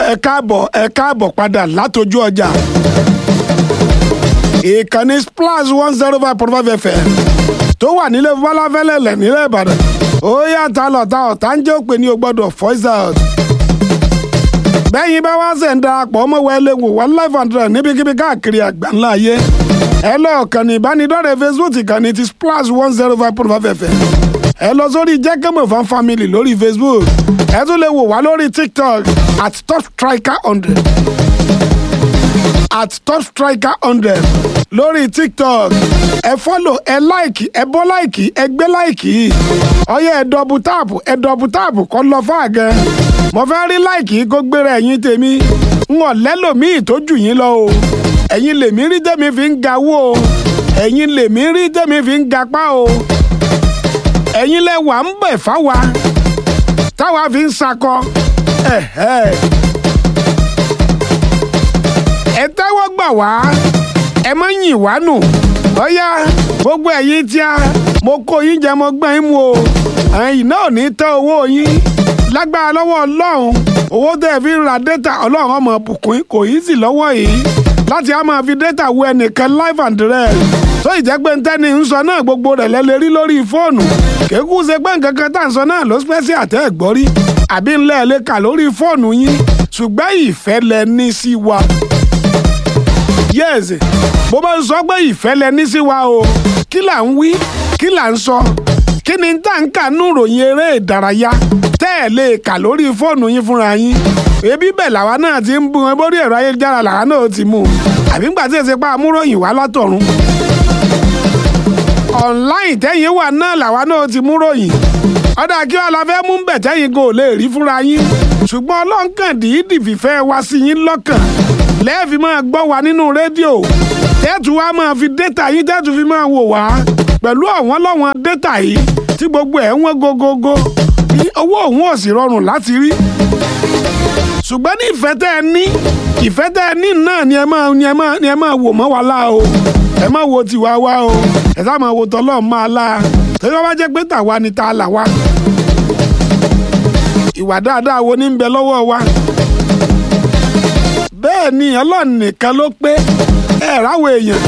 ẹ káàbọ̀ ẹ káàbọ̀ padà látọjú ọjà ìkànnì splash one zero five point five fm tó wà nílé fọláfẹ́lẹ́lẹ̀ nílẹ̀ ìbàdàn ó yàtọ̀ lọ́tà ọ̀tá ń jẹ́ òpè ní o gbọ́dọ̀ voice out bẹ́yìn bá wá ṣe ń darapọ̀ ọmọ wẹ́lẹ́ wò wá live and direct níbikíbi káàkiri àgbáńlá ayé ẹ lọ kàn ní ìbánidọ́rẹ̀ẹ́ facebook ìkànnì ti splash one zero five point five fm ẹ lọ sórí jẹ́kẹ́mọ̀ fan family lórí facebook ẹ tún lè wò wá lórí tiktok at top striker hundred at top striker hundred lórí tiktok ẹ fọ́lò ẹ láìkì ẹ bọ́ láìkì ẹ gbé láìkì ọyẹ ẹ dọ̀bù táàpù ẹ dọ̀bù táàpù kọ́ lọ fáàgẹ́ mo fẹ́ rí láìkì kó gbéra ẹ̀yìn tèmi ń wọ̀n lẹ́lòmíì tó jù yín lọ o ẹ̀yin lèmi rí tèmi fi ń ga wó o ẹ̀yin lèmi rí tèmi fi ń gapá o ẹ̀yin lẹ wà ń bẹ̀ fáwa táwa fi ń sakọ ẹ̀hẹ́ ẹ tẹ́wọ́ gbà wá ẹ má yìn wá nù ọ̀yá gbogbo ẹ̀yin tí a mo kó yín jẹ mo gbọ́n yín mu o ẹ̀yin náà ò ní tẹ́ owó yín lágbára lọ́wọ́ ọlọ́run owó tẹ́ ẹ fi ń ra dẹ́ta ọlọ́run ọmọ bùkún kò yí sí lọ́wọ́ yìí láti á máa fi dẹ́ta wo ẹnìkan live and direct tó ìjẹ́ pé ń tẹ́ni ń sọ náà gbogbo rẹ̀ lẹ́lẹ́ rí lórí fóònù kéékù ṣe pé nǹkan kan tá à ń sọ náà ló spẹ́sì àtẹ́ ẹ̀gbọ́n rí àbí ńlẹ̀ lè kà lórí fóònù yín ṣùgbọ́n ìfẹ́ lẹ ní sí wa yes bó bá ń sọ pé ìfẹ́ lẹ ní sí wa o kí là ń wí kí là ń sọ kí ni tá à ń kà nú ròyìn eré ìdárayá tẹ́ ẹ̀ lè kà lórí fóònù yín fúnra yín ebi bẹ́ẹ̀ làwa náà ti ń bu wọn bórí ẹ̀rọ ayélujára làwa náà ti mú un àbí ńgbà tí èsì pa amúròyìn wá látọ̀run online tẹ́yìn wà náà làwa náà ti mú ròyìn ọ̀dà kí wàá la fẹ́ mú bẹ̀ tẹ́yìn kò lè rí fúnra yín ṣùgbọ́n ọlọ́nkàn dìídì fìfẹ́ wá sí yín lọ́kàn lẹ́ẹ̀fì máa gbọ́ wa nínú rédíò tẹ́tù wa máa fi dẹ́tà yín tẹ́tù fi máa wò wá pẹ̀lú ọ̀wọ́n lọ́wọ́n dẹ́tà yìí tí gbogbo ẹ̀ ń wọ́n gógógó owó òun ò sì rọrùn láti rí ṣùgbọ́n ní ìfẹ́ tẹ́ ẹ ní ìfẹ́ tẹ́ ẹ ní náà ni ẹ máa ni ẹ máa ni ẹ máa wò mọ́ wa lá o ẹ má wo tiwa wá o ẹ sá máa wo tọ́lọ́ máa lá tẹ́lẹ̀ wọ́n bá jẹ́ pé tàwa ni ta là wá ìwà dáadáa wo ní ń bẹ lọ́wọ́ wa bẹ́ẹ̀ ni ọlọ́run nìkan ló pé ẹ ráwọ̀ èèyàn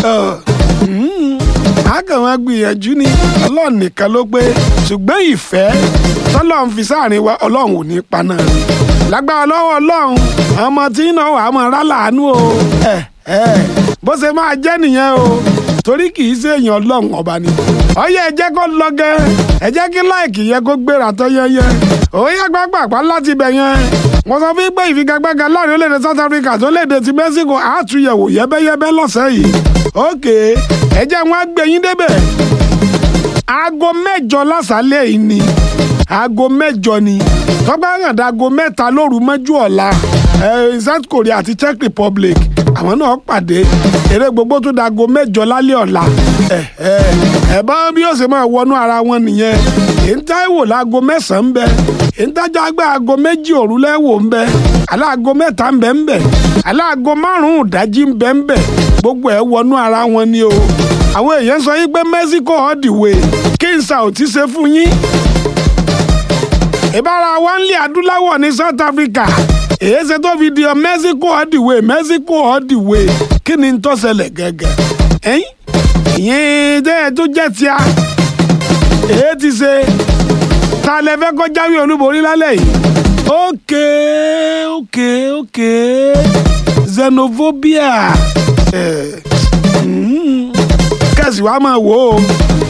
àkàwọn gbìyànjú ni ọlọ́run nìkan ló pé ṣùgbọ́n ìfẹ́ tọ́lọ́run fi sáàrin wa ọlọ́run ò ní paná rẹ̀ lágbára lọ́wọ́ ọlọ́run ọmọ tí ń náwó àmọ́ rálàánú o bó ṣe máa jẹ́ nìyẹn o torí kì í ṣe èèyàn ọlọ́run ọba ni ọyẹ ẹ jẹ́ kó lọ gẹ ẹ jẹ́ kí láìkì yẹ kó gbéra tó yẹyẹ òye gbàgbàgbà láti bẹ̀ yẹn wọ́n sọ fún pé ìfigagbága láàrin orílẹ̀-èdè South Africa tó léde ti Mexico àtúnyẹ̀wò yẹ́bẹ́yẹ́bẹ́ lọ́sẹ̀ yìí ókè ẹ jẹ́ wọn á gbé yín débẹ̀ aago mẹ́jọ lásàálẹ̀ yìí ni aago mẹ́jọ ni tọ́gbà hàn dáago mẹ́ta lóru mọ́jú ọ̀la South Korea àti Czech Republic àwọn náà pàdé eré gbogbo tó dáago mẹ́jọ lálẹ́ ọ̀la ẹ bá bí ó ṣe máa wọnú ara wọn nìyẹn èyí táìwò láago mẹ́sàn-án ń bẹ èyí tájà gbé aago méjì òru lẹ́wọ̀ ń bẹ aláago mẹ́ta ń bẹ ń bẹ aláago márùn-ún ìdájí ń bẹ ń bẹ gbogbo ẹ̀ wọnú ara wọn ni o àwọn èèyàn sọ yín pé Mexico all the way kí n sa ò ti ṣe fún yín ìbára wa ń lé adúláwọ̀ ní South Africa èyí ṣe tó fi di ọ Mexico all the way Mexico all the way kí ni ń tó ṣẹlẹ̀ gẹ́gẹ́ ẹ̀yìn ìyẹn tẹ́ ẹ tó jẹ́ tíá èyí ti ṣe ta lẹ fẹ́ kọ́ jáwé olúborí lálẹ́ yìí ókè ókè ókè xenophobia kẹ̀sì wa máa wò ó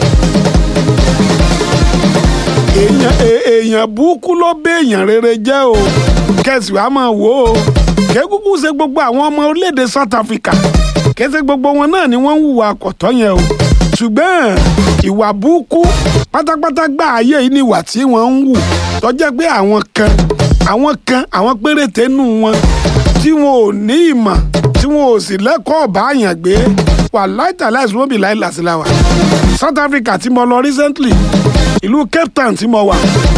èèyàn burúkú ló bẹ èèyàn rere jẹ́ o kẹ̀sì wa máa wò ó kẹ́kúkú ṣe gbogbo àwọn ọmọ orílẹ̀-èdè South Africa kẹsẹ̀ gbogbo wọn náà ni wọ́n ń hùwà àkọ́tọ́ yẹn o ṣùgbọ́n ìwà burúkú pátápátá gbà ayé yìí ni ìwà tí wọ́n ń hù tó jẹ́ pé àwọn kan àwọn kan àwọn péréte nù wọn tí wọn ò ní ìmọ̀ tí wọn ò sì lẹ́kọ̀ọ́ báyàn gbé wà láìtàláìsí wọn bí láìlàsílà wà South Africa tí mo lọ recently ìlú Cape Town tí mo wà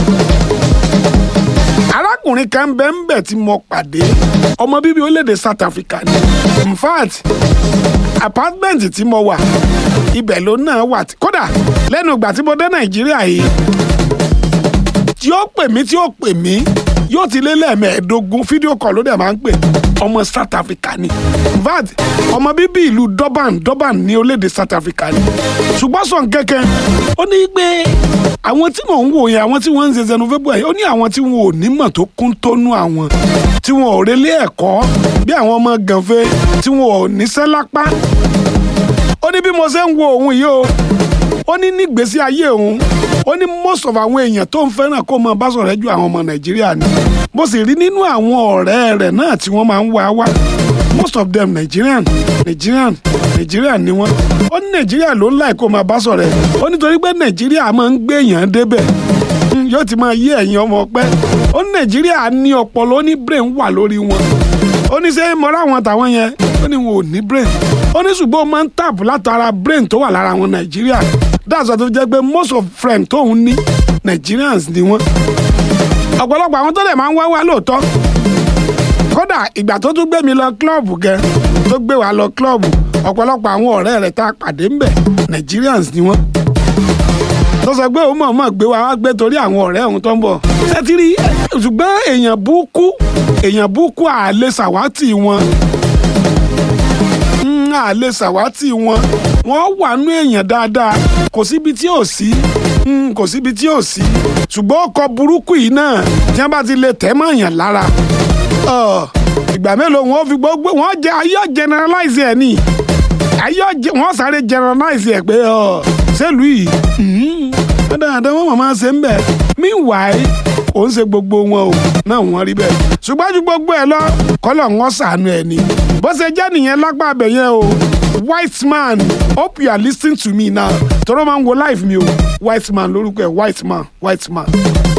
arákùnrin kan bẹ́ẹ̀ ń bẹ̀ tí mo pàdé ọmọ bíbí orílẹ̀-èdè South Africa ni in fact apartment tí mo wà ibẹ̀ ló náà wà kódà lẹ́nu ìgbà tí mo dé Nàìjíríà yìí tí ó pè mí tí ó pè mí yóò ti lé lẹ́ẹ̀mẹ́ẹ̀ẹ́dógún fídíò kọ̀ ló dẹ̀ máa ń pè ọmọ South Africa ni vat ọmọ bíbí ìlú Durban Durban ní orílẹ̀-èdè South Africa ni ṣùgbọ́n sọ̀n kẹ́kẹ́ ó ní pé àwọn tí mò ń wò yẹn àwọn tí wọ́n ń ṣe xenophobia yìí ó ní àwọn tí wọn ò nímọ̀ tó kún tónú àwọn tí wọn ò relé ẹ̀kọ́ bí àwọn ọmọ gànfẹ́ tí wọn ò níṣẹ́ lápá ó ní bí mo ṣe ń wo òun yìí o ó ní nígbésí ayé òun ó ní most of àwọn èèyàn tó ń fẹ́ràn kó mọ bá sọ̀rọ̀ ju àwọn ọmọ nàìjíríà ni mo sì rí nínú àwọn ọ̀rẹ́ rẹ̀ náà tí wọ́n máa ń wá wá most of them nigerian nigerian nigerian ni wọ́n ó ní nàìjíríà ló ń láì kó máa bá sọ̀rọ̀ ẹ̀ ó nítorí pé nàìjíríà máa ń gbé èèyàn débẹ̀ yóò ti máa yé ẹ̀yin ọmọ ọpẹ́ ó ní nàìjíríà ní ọpọlọ ó ní brain wà lórí wọn ó ní ṣé mọ́ra àwọn tàwọn yẹn ó ní wọn ò ní brain ó ní ṣùgbọ́n ó máa ń tààbù látara brain tó wà lára àwọn nàìjíríà that's why tó jẹ́ pé most of friends tóun ní nigerians ni wọ́n ọ̀pọ̀lọpọ̀ àwọn tó dẹ̀ máa ń wá wá lóòótọ́ kódà ìgbà tó tún gbé mi lọ klọ́ọ̀bù gẹ tó gbé wa lọ klọ́ọ̀bù ọ̀pọ̀lọpọ̀ àwọn ọ̀rẹ́ rẹ̀ tá a pàdé ń bẹ̀ nigerians ni wọ́n tó sọ pé òun mọ̀ọ́mọ̀ gbé wa wá gbé torí àwọn ọ̀rẹ́ òun tó ń bọ̀ ṣẹ́tìrì ṣùgbọ́n èèyàn búkú èèyàn búkú àlè sàwátì wọn àlè sàwátì wọn wọ́n wà nú èèyàn dáadáa kò síbi tí ò sí kò síbi tí ò sí ṣùgbọ́n ọkọ̀ burúkú yìí náà tí wọ́n bá ti lè tẹ́ mọ́ èèyàn lára ìgbà mélòó wọn fi gbogbo wọn jẹ ayọ generalize ẹ ní ayọ wọn sáré generalize ẹ pé ṣèlú yìí dáadáa wọn máa ṣe ń bẹ meanwhile ò ń ṣe gbogbo wọn o náà wọn rí bẹ́ẹ̀ ṣùgbọ́n ju gbogbo ẹ lọ kọ́lọ̀ wọn ṣàánú ẹ ní bó ṣe jẹ́ nìyẹn lápá abẹ yẹn o white man hope you are listening to me now tọ́rọ máa ń wo live mi o white man lórúkọ ẹ white man white man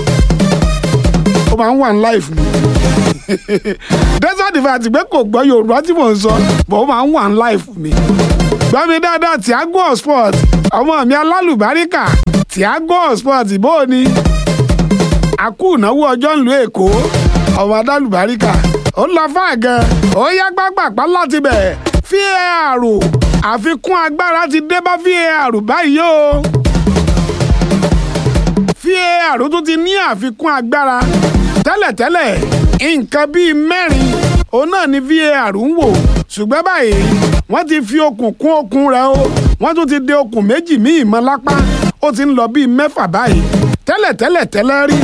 ó máa ń wà ní live mi desert diva àti pé kò gbọ́ yorùbá tí mò ń sọ bọ̀ ó máa ń wà ní live mi gbọ́ mi dáadáa Thiago sport ọmọ mi alálùbáríkà Thiago sport bó o ní àkú ìnáwó ọjọ́ ńlú èkó ọmọ alálùbáríkà ó lọ fáà gan ó yá gbàgbàpá láti bẹ̀ VAR àfikún agbára ti dé bá VAR báyìí o VAR tún ti ní àfikún agbára tẹ́lẹ̀tẹ́lẹ̀ nǹkan bíi mẹ́rin òun náà ni VAR ń wò ṣùgbọ́n báyìí wọ́n ti fi okùn kún okùn rẹ̀ o wọ́n tún ti de okùn méjì míì mọ́ lápá ó ti ń lọ bíi mẹ́fà báyìí tẹ́lẹ̀tẹ́lẹ̀ tẹ́lẹ̀ rí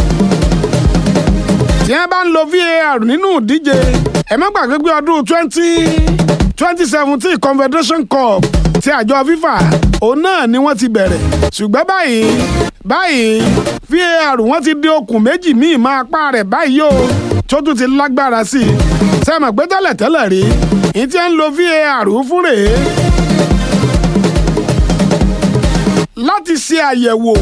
tí wọ́n bá ń lo VAR nínú ìdíje ẹ má gbàgbé pé ọdún twenty twenty seventeen Confederation Cup ti àjọ FIFA òun náà ni wọ́n ti bẹ̀rẹ̀ ṣùgbọ́n báyìí báyìí VAR wọ́n ti dé okùn méjì míì máa pa rẹ̀ báyìí o tó tún ti lágbára sí i sẹ́mọ̀ pé tẹ́lẹ̀tẹ́lẹ̀ rí ní tí ń lo VAR fún rèé láti ṣe àyẹ̀wò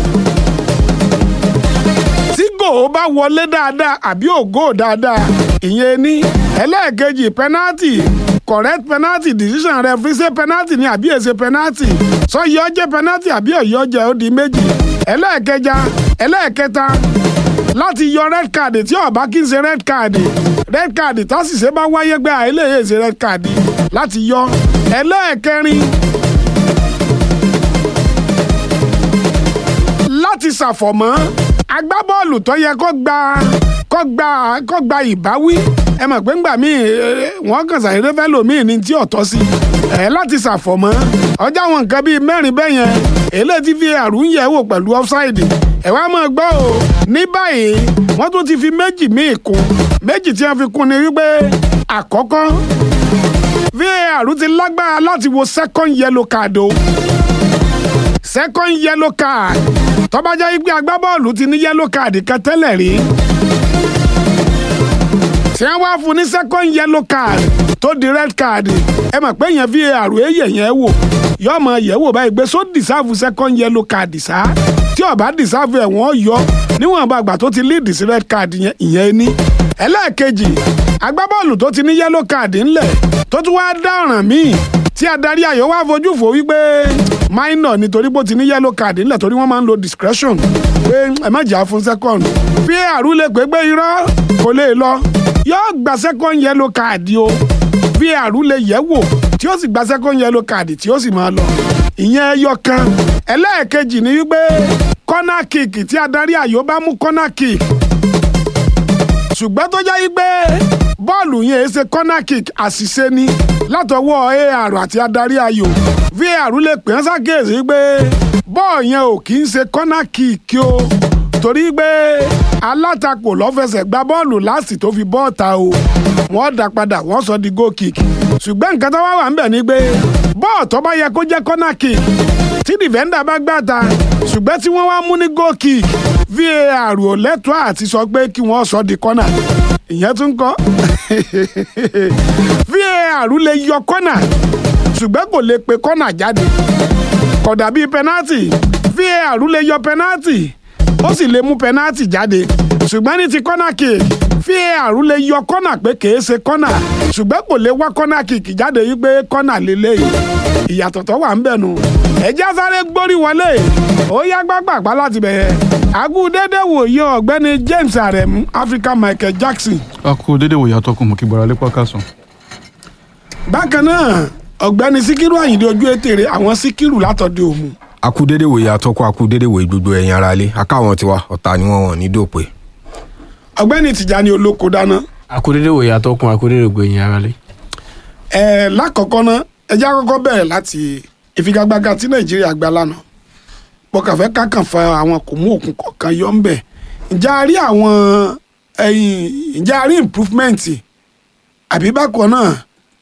tí gòó bá wọlé dáadáa àbí ògó dáadáa ìyẹn ní ẹlẹ́ẹ̀kejì penalty correct penalty decision referee ṣe penalty ni àbí èsè penalty sọ yọ jẹ́ penalty àbí ọ̀yọ́ jẹ́ ó di méjì ẹlẹ́ẹ̀kẹja ẹlẹ́ẹ̀kẹta láti yọ red card tí ọba kí n ṣe red card red card tásìṣe bá wáyé gbé àìlèyè ṣe red card láti yọ ẹlẹ́ẹ̀kẹrin láti ṣàfọ̀mọ́ agbábọ́ọ̀lù tó yẹ kó gba kó gba kó gba ìbáwí ẹ mọ̀ pé ńgbà míì wọ́n kàn ṣàyẹ̀dé fẹ́ lòmíì ní tí ọ̀tọ̀ sí ẹ̀ láti ṣàfọ̀mọ́ ọjà àwọn nǹkan bíi mẹ́rin bẹ́ẹ̀ yẹn èlé tí VAR ń yẹ̀ wò pẹ̀lú offside ẹ̀ wá máa gbọ́ o ní báyìí wọ́n tún ti fi méjì míì kún méjì tí wọ́n fi kún ni wípé àkọ́kọ́ VAR ti lágbára láti wo second yellow card o second yellow card tó bá jẹ́ pé agbábọ́ọ̀lù ti ní yellow card kan tẹ́lẹ̀ rí tí wọ́n wá fún ní second yellow card tó di red card ẹ mọ̀ pé yẹn VAR èyẹ yẹn wò yọ ọmọ yẹ̀ wò báyìí gbé so deserve second yellow card sá tí ó bá deserve ẹ̀ wọ́n yọ níwọ̀n bá gbà tó ti lead sí red card yẹn ìyẹn ní ẹlẹ́ẹ̀kejì agbábọ́ọ̀lù tó ti ní yellow card ńlẹ̀ tó tún wá dá ọ̀ràn míì tí adarí ayò wá fojú fò wípé minor nítorí bó ti ní yellow card ńlẹ̀ torí wọ́n máa ń lo discretion pé ẹ má jà fún second VAR lè pé gbé irọ́ kò lè lọ yóò gba second yellow card o VAR lè yẹ̀ wò tí ó sì gba second yellow card tí ó sì máa lọ ìyẹn ẹyọ kan ẹlẹ́ẹ̀kejì ni wípé corner kick tí adarí ayò bá mú corner kick ṣùgbọ́n tó jẹ́ pé bọ́ọ̀lù yẹn ṣe corner kick àṣìṣe ni látọwọ́ AR àti adarí ayò VAR lè pè é ṣàkíyèsí pé bọ́ọ̀ yẹn ò kì í ṣe corner kick o torí pé alátakò lọ́fẹsẹ̀ gba bọ́ọ̀lù láti tó fi bọ́ọ̀ta o wọ́n dá padà wọ́n sọ di goal kick ṣùgbọ́n nǹkan tó wá wà ń bẹ̀ ni pé bọ́ọ̀ tó bá yẹ kó jẹ́ corner kick tí dìfẹ́ndà bá gbà ta ṣùgbọ́n tí wọ́n wá mú ní goal kick VAR ò lẹ́tọ̀ọ́ àti sọ pé kí wọ́n sọ di corner ìyẹn tún kọ́ VAR lè yọ corner ṣùgbọ́n kò lè pe corner jáde kò dàbí penalty VAR lè yọ penalty ó sì lè mú penalty jáde ṣùgbọ́n ní ti corner kick VAR lè yọ corner pé kìí ṣe corner ṣùgbọ́n kò lè wá corner kick jáde yí pé corner lélẹ́yìí ìyàtọ̀ tó wà ń bẹ̀ nù ẹ̀já sáré gbórí wọlé ó yá gbàgbàgbà láti bẹ̀yẹ àgù dédé wòye ọ̀gbẹ́ni James Aremu Africa Michael Jackson. a kú dédé wòye atọ́kùn mú kí gbọ́ra lépa kásán. bákan náà ọ̀gbẹ́ni Síkírù Àyìndé ojú ètèrè àwọn Síkírù látọ̀dé òmu. akúdédé wòye atọ́kùn akúdédé wòye gbogbo ẹ̀yin ara lé akáwọn tiwa ọ̀tá ni wọ́n wọ̀n ní dòpè. ọ̀gbẹ́ni Tìjàní olóko dáná. akúdédé wòye atọ́kùn akúdédé gbẹ̀yìn ara lé. ẹ lákọ̀ọ́kọ́ ná ẹjẹ́ àkọ́kọ́ bẹ̀rẹ̀ láti ìfigagbága tí Nàìjíríà gbá lánàá pọkànfẹ́ kákan fa àwọn kò mú òkun kọ̀ọ̀kan yọ ń bẹ̀ ǹjẹ́ a rí àwọn ẹ̀yìn ǹjẹ́ a rí improvement àbí bákan náà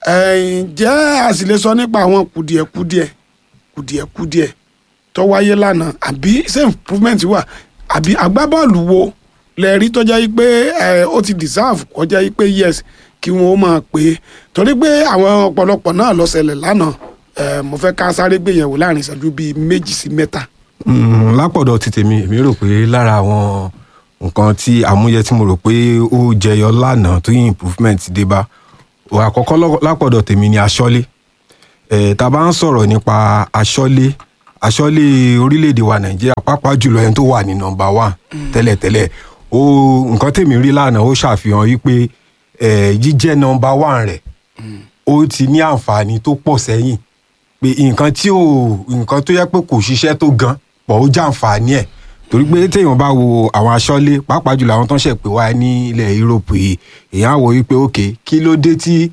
ǹjẹ́ a sì lè sọ nípa àwọn kùdìẹ̀kùdìẹ̀ kùdìẹ̀kùdìẹ̀ tó wáyé lánàá àbí ṣé improvement wà àbí agbábọ́ọ̀lù wo lẹ rí tó jẹ́ pé ó ti deserve kó jẹ́ pé yes kí wọ́n máa pè é torí pé àwọn ọ̀pọ̀lọpọ̀ náà ló ṣẹlẹ̀ lánàá mo fẹ́ ká sáré gbéyẹ̀wò láàrin ìṣẹ́jú bíi méjì sí mẹ́ta. lápọ̀dọ̀ ti tèmi èmi rò pé lára àwọn nǹkan tí àmúyẹ tí mo rò pé ó jẹyọ lánàá tó yí improvement dé bá àkọ́kọ́ lápọ̀dọ̀ tèmi ni aṣọ́lé tá a bá ń sọ̀rọ̀ nípa aṣọ́lé aṣọ́lé orílẹ̀-èdè wa nàìjíríà pàápàá jùlọ ẹni tó wà ní nọ́mbà one tẹ́lẹ̀tẹ́lẹ̀ ó nǹkan tèmi rí lánàá ó ṣàfihàn wípé jíjẹ́ nọ́mbà one rẹ̀ ó ti ní àǹfààní tó pọ̀ sẹ́yìn pé nǹkan tí ò nǹkan tó yẹ pé kò ṣiṣẹ́ tó gan pọ̀ ó jàǹfààní ẹ̀ torí pé téèyàn bá wo àwọn aṣọ́lé pàápàá jùlọ àwọn tó ń ṣẹ̀ pé wá ní ilẹ̀ Europe yìí èèyàn á wò wípé òkè kí ló dé tí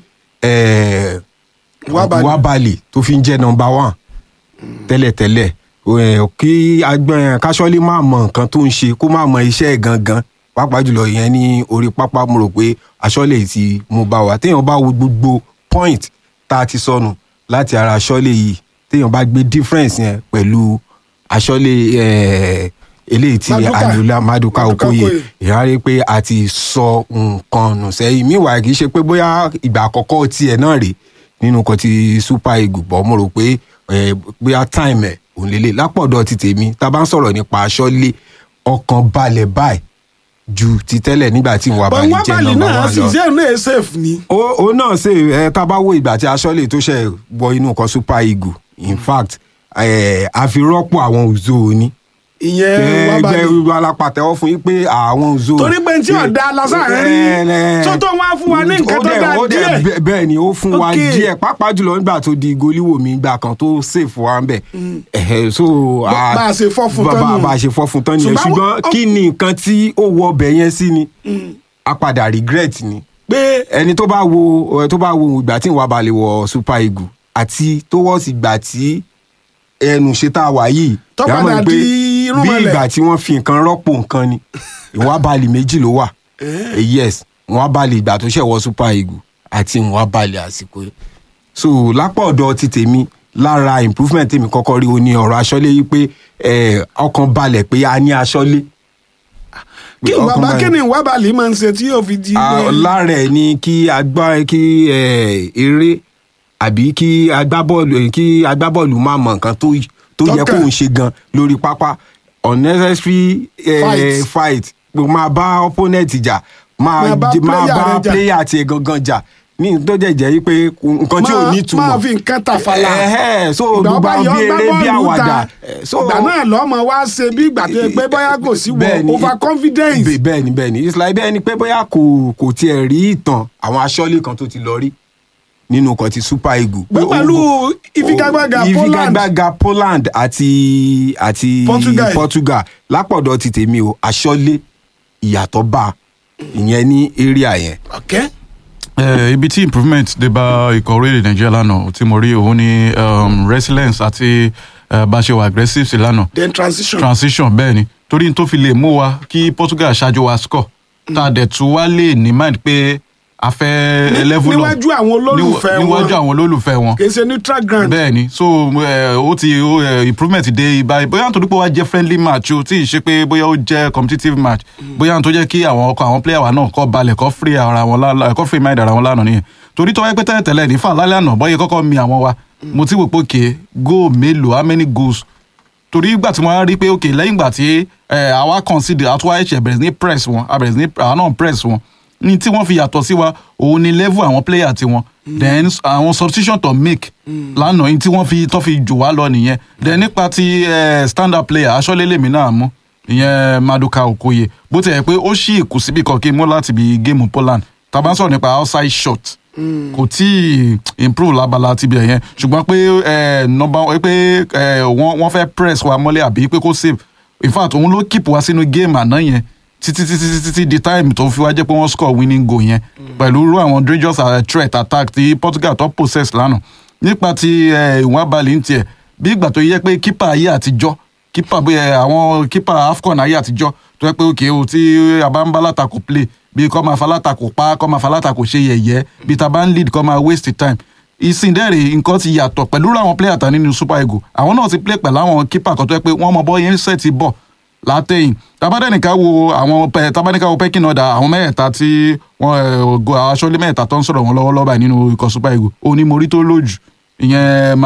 Wabali tó fi ń jẹ́ nọ́mbà one tẹ́lẹ̀tẹ́lẹ̀ kí agbẹ́n káṣọ́lé má mọ nǹkan tó ń ṣe kó má mọ iṣẹ́ ẹ̀ gangan pàápàá jùlọ ìyẹn ní orí pápá mo rò pé aṣọ́lé ti mú bá wa téèyàn bá wo gbogbo point tá a ti sọnù láti ara aṣọ́lé yìí téèyàn bá gbé difference yẹn pẹ̀lú aṣọ́lé eléyìí tí Aniola Maduka Okoye ìyá rí pé a ti sọ nǹkan nù sẹ́yìn míwàá kì í ṣe pé bóyá ìgbà àkọ́kọ́ tiẹ̀ náà rèé nínú kan ti Super Eagles bọ́ mo rò pé bóyá time ẹ̀ òun lélẹ̀ lápọ̀dọ̀ ti tèmi tá a bá ń sọ̀rọ̀ nípa aṣọ́lé ọkàn balẹ̀ báyìí ju ti tẹ́lẹ̀ nígbà tí ìwà balẹ̀ jẹ́ nọ́mbà wọn lọ. náà sì ṣe náà safe ni. ó náà ṣe ẹ tá a bá wo ìgbà tí aṣọ́lé tó ṣe wọ inú kan Super Eagles in fact a fi rọ́pò àwọn òzò ni. ìyẹn wà balẹ̀ jẹ́ alápàtẹ́wọ́ fún yín pé àwọn òzò. torí pé tí ọ̀dà lásán rí tó tó wá fún wa ní nǹkan tó dá díẹ̀. bẹ́ẹ̀ ni ó fún wa díẹ̀ pàápàá jùlọ nígbà tó di goliwoo mi gbà kan tó save wa ń bẹ̀. so bá a ṣe fọ́ fún tán nù. bá a ṣe fọ́ fún tán nìyẹn ṣùgbọ́n kí ni nǹkan tí ó wọ ọbẹ̀ yẹn sí ni a padà regret ni pé ẹni tó bá wo tó bá wo ìgbà tí ìwà balẹ̀ wọ Super Eagles àti tó wọ́ sí ìgbà tí ẹnu ṣe tá a wà yìí tó padà di irun bí mọ́lẹ̀ ìgbà tí wọ́n fi nǹkan rọ́pò nǹkan ni ìwà balẹ̀ méjì ló wà yes ìwà balẹ̀ ìgbà tó ṣẹ̀ wọ Super Eagles àti ìwà balẹ̀ àsìkò yìí so lápá ọ̀dọ̀ ti tèmi lára improvement tèmi kọ́kọ́ rí o ní ọ̀rọ̀ aṣọ́lé yìí pé ọkàn balẹ̀ pé a ní aṣọ́lé kí bàbá kí ni ìwà balẹ̀ máa ń ṣe tí yóò fi di. lára ẹ̀ ni kí agbá kí eré àbí kí agbábọ́ọ̀lù kí agbábọ́ọ̀lù máa mọ nǹkan tó tó yẹ kó ń ṣe gan lórí pápá unnecessary Fight. fight máa bá opponent jà máa Máa bá máa player bá rẹ̀ jà. player tiẹ̀ gangan jà ní tó jẹ́ jẹ́ yí pé nǹkan tí ò Máa- ní túmọ̀ máa fi nǹkan tàfàlà. Ẹ̀hẹ́, so ìgbà gbogbo ọba àwọn yọ bí ọgbà eré bí bọ́ọ̀lù àwàdà ta Eh, so ìgbà náà lọ́mọ wá ṣe bí ìgbà tó yẹ pé bóyá kò sí wọ Bẹ́ẹ̀ni. over confidence. Bẹ́ẹ̀- bẹ́ẹ̀ni bẹ́ẹ̀ni it's like bẹ́ẹ̀ni pé bóyá kò kò tiẹ̀ rí ìtàn àwọn aṣọ́lé kan tó ti lọ rí nínú kan ti Super Eagles. Pé pẹ̀lú ìfigagbága Poland ìfigagbága Poland àti àti Portugal. Portugal lápọ̀dọ̀ ti tèmi o aṣọ́lé ìyàtọ̀ bá a ìyẹn ní area yẹn. okay. Eh, ibi tí improvement dé bá ikọ̀ orílẹ̀ nàìjíríà lánàá tí mo rí òun ni um, resilience àti eh, bá a ṣe wà aggressive sí lánàá then transition. transition bẹ́ẹ̀ ni torí n tó fi lè mú wa kí portugal ṣáájú wa score tá a dẹ̀ tún wá lè ní mind pé a fẹ́ level up níwájú àwọn olólùfẹ́ níwájú wọn àwọn olólùfẹ́ wọn kì í ṣe neutral ground. bẹ́ẹ̀ ni so eh, ó ti ó, eh, improvement dé ibà bóyá nítorí pé wá jẹ́ friendly match o tí ì ṣe pé bóyá ó jẹ́ competitive match bóyá nítorí jẹ́ kí àwọn ọkọ̀ àwọn player wa náà kọ́ balẹ̀ kọ́ free ara wọn lánàá kọ́ free mind ara wọn lánàá nìyẹn torí tó wáyé pé tẹ́lẹ̀ tẹ́lẹ̀ nífà lálẹ́ àná bọ́yẹ kọ́kọ́ mi àwọn wa mo ti wò pé òkè goal mélòó how many goals torí ìgbà tí wọ́n rí pé òkè lẹ́yìn ìgbà tí eh, àwa consider àtúwá ẹ̀ṣẹ̀ bẹ̀rẹ̀ sí ní press wọn a bẹ̀rẹ̀ sí ní àwa náà press wọn ní tí wọ́n fi yàtọ̀ sí wa òun ni level àwọn player tiwọn then àwọn substitution to make lánàá yìí tí wọ́n fi tó fi jù wá lọ nìyẹn then nípa ti eh, stand up player aṣọ́lélèmí náà mú ìyẹn maduka okoye bó ti yẹ pé ó ṣì kù síbi kan kí n mú láti bí géèmù poland tá a bá ń sọ̀rọ̀ nípa outside shot kò tí ì improve lábala ti bẹ̀ yẹn ṣùgbọ́n pé eh, number pé eh, wọ́n wọ́n fẹ́ press wa mọ́lẹ̀ àbí pé kó save in fact òun ló keep wa sínú game àná yẹn títí títí títí títí di time tó fi wá jẹ́ pé wọ́n score winning goal yẹn pẹ̀lú irú àwọn dangerous uh, threat attack tí portugal tó possess lánàá nípa ti eh, ìwọ̀n abalẹ̀ ń tiẹ̀ bí ìgbà tó yẹ pé keeper ayé àtijọ́ keeper bóyá àwọn keeper afcon ayé àtijọ́ tó yẹ pé òkè o tí a bá ń bá látakò play bí kò máa fa látakò pa kò máa fa látakò ṣe yẹ̀yẹ́ bí ta bá ń lead kò máa waste time ìsìndẹ́rẹ̀ nǹkan ti yàtọ̀ pẹ̀lú àwọn player tán nínú super eagles àwọn náà ti play pẹ̀lú àwọn keeper kan tó yẹ pé wọ́n mọ bọ́ yẹn ń sẹ́ẹ̀tì bọ̀ látẹ̀yìn tabadẹ́nìká wo àwọn pẹ tabadẹ́nìká wo pẹ́kìn ọ̀dà àwọn mẹ́ẹ̀ta tí wọ́n go aṣọ́lé mẹ́ẹ̀ta tó ń sọ̀rọ̀ wọn lọ́wọ́lọ́wọ́ báyìí nínú ikọ̀ super eagles òní morí tó lójú ìyẹn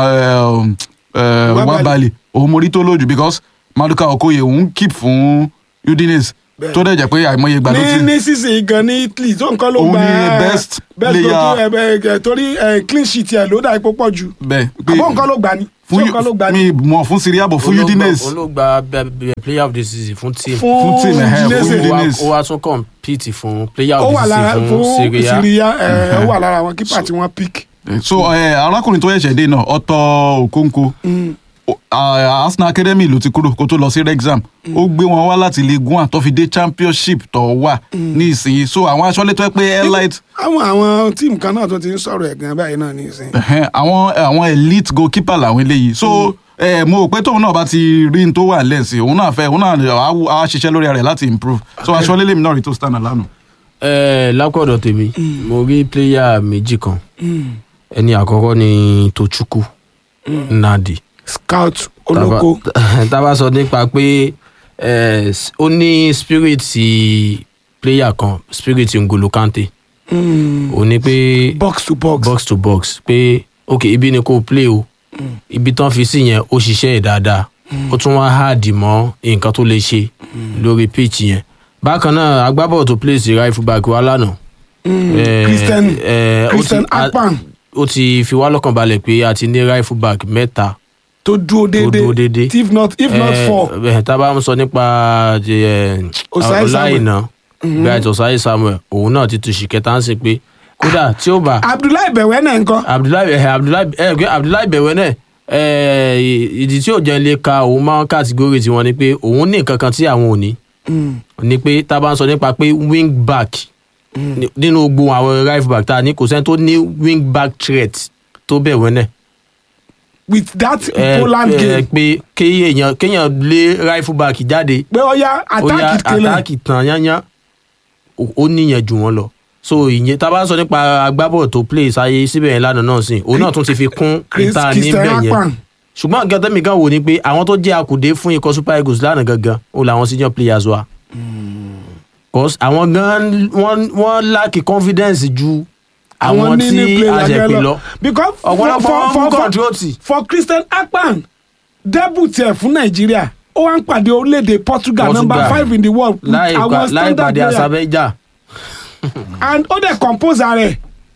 wabali òun morí tó lójú because maduka okoye òun keep fún udinese tó dẹ̀ jẹ́ pé àìmọye ìgbà ló ní ti ní sísè gan ní italy tó nǹkan ló Òun gba ni best best player. goal tó- ẹ, ẹ, torí ẹ, clean sheet ẹ ló dà ipò pọ̀ jù bẹ́ẹ̀ àbọ̀ nǹkan ló gbà ní fún ṣé nǹkan ló gbà ní mi mọ̀ fún syria bọ̀ fún udinese òun ló gba bẹ- bẹ- player of the season fún team fún team, ẹ̀hẹ́, Udinese. fún ó wá- Udinese. ó wá tún compete fún player ó of wà the lára season fún fún syria syria ẹ, ó wà lára àwọn kípà tí wọ́n pick. so eh, arákùnrin tó ṣẹ̀ṣẹ̀ dé náà ọ̀tọ̀ òkóńkó O- ah, arsenal academy ló ti kúrò kó tó lọ sí rexham ó gbé wọn wá láti league one tó fi dé championship tó wà ní ìsinyìí so àwọn aṣọ́lé tó yẹ pé elite àwọn àwọn tíìmù kan náà tó ti ń sọ̀rọ̀ ẹ̀ gan báyìí náà ní ìsìn. ẹ̀hẹ́n, àwọn àwọn elite goalkeeper làwọn eléyìí so eh, mo rò pé tóun náà bá ti rí n tó wà lẹ́sìn òun náà fẹ́ òun náà á wù- á ṣiṣẹ́ lórí rẹ̀ láti improve so aṣọ́lé lèmi náà rí tó stand lánàá. ẹ lápọ̀dọ̀ tèmi mo rí player méjì kan ẹni àkọ́kọ́ ni tochukwu nnadi scout olóko Taba- tá a bá sọ nípa pé eh, s- ó ní spirit player kan spirit ngolo kante ó ní pé box to box. box to box pé ok ibi ni kò play o ibi tán fi sí yẹn ó ṣiṣẹ́ ẹ̀ dáadáa ó tún wá háàdì mọ́ nǹkan tó lè ṣe lórí pitch yẹn bákan náà agbábọ̀ tó play sí right back wa lánàá eh, Christian eh, ó ti- Christian a- akpan ó ti fi wá lọ́kàn balẹ̀ pé a ti ní right back mẹ́ta tó dúró dúró déédéé déédéé. if not if not Eh, four eh, tá a bá ń sọ nípa eh, Osai Samuel. ọláìná bright osai samuel òun náà ti tu ṣìkẹta ń sìn pé kódà tí ó bá abdullahi bẹ̀wẹ̀ náà ń kọ́ abdullahi ẹ abdullahi ẹ pé abdullahi bẹ̀wẹ̀ náà ẹ ìdí tí ò jẹ́ lè ka òun máa ń kàtígórì tiwọn ni pé òun ní nǹkan kan tí àwọn ò ní ni pé tá a bá ń sọ nípa pé wing back ní- nínú gbogbo àwọn right back tá a ní kò sẹ́ni tó ní wing back threat tó bẹ̀wẹ̀ náà with that ẹ poland ẹ game pé kéèyàn kéèyàn lé right back jáde pé ó yá ó yá attack kele àtàkì tàn yányán ó ó níyẹn jù wọn lọ so ìyẹn tá a bá sọ nípa agbábọ̀ tó play sáyé síbẹ̀ yẹn lánàá náà sìn òun náà tún ti fi kún Chris- ìta Christian níbẹ̀ yẹn akpan ṣùgbọ́n nǹkan tẹ́mi kan wò ni pé àwọn tó jẹ́ akùdé fún ikọ̀ super eagles lánàá gangan ó làwọn senior players wa cause àwọn gan wọ́n wọ́n lack confidence ju àwọn ní- tí ní player a ṣe gan pè lọ. lọ because for ọ̀pọ̀lọpọ̀ for wọn mú for for, control tì for christian akpan debut ẹ̀ fún nàìjíríà ó wá ń pàdé orílẹ̀-èdè portugal Portugal. number five in the world with láì àwọn pa- láì standard pàdé player àsàbẹ́jà and ó dẹ̀ compose rẹ̀